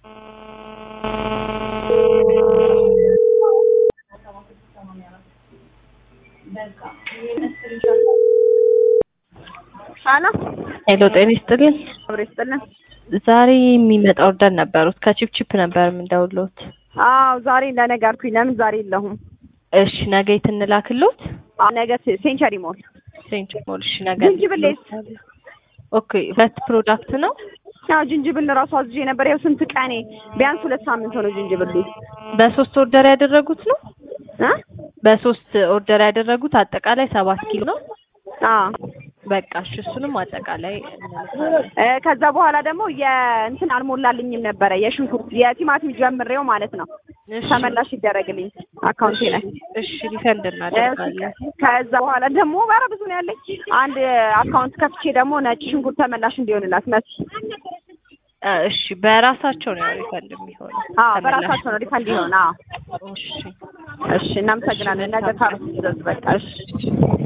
ሀሎ ሄሎ ጤና ይስጥልኝ። አብሮ ይስጥልን። ዛሬ የሚመጣ ኦርደር ነበሩት ከቺፕቺፕ ነበር የምንደውልዎት። አዎ ዛሬ ለነገ አልኩኝ። ለምን ዛሬ የለሁም? እሺ ነገ የት እንላክልዎት? አዎ ነገ ሴንቸሪ ሞል ሴንት ሞል። እሺ ነገ ዝንጅብሌስ? ኦኬ ሁለት ፕሮዳክት ነው። ያው ዝንጅብል ራሱ አዝዤ ነበር። ያው ስንት ቀኔ ቢያንስ ሁለት ሳምንት ሆነ ዝንጅብል በሶስት ኦርደር ያደረጉት ነው። እ በሶስት ኦርደር ያደረጉት አጠቃላይ ሰባት ኪሎ ነው። አዎ በቃ እሺ እሱንም አጠቃላይ እንልካለን። እ ከዛ በኋላ ደግሞ የእንትን አልሞላልኝም ነበረ የሽንኩርት የቲማቲም ጀምሬው ማለት ነው። እሺ ተመላሽ ይደረግልኝ አካውንቴ ላይ። እሺ ሪፈንድ እናደርጋለን። ከዛ በኋላ ደግሞ ኧረ ብዙ ነው ያለኝ። አንድ አካውንት ከፍቼ ደግሞ ነጭ ሽንኩርት ተመላሽ እንዲሆንላት መስ እ እሺ በራሳቸው ነው ሪፈንድ የሚሆነው። አዎ ተመላሽ በራሳቸው ነው ሪፈንድ ይሆን። አዎ እሺ እሺ እናመሰግናለን። ነገ ካሮት ይዘዝ በቃ እሺ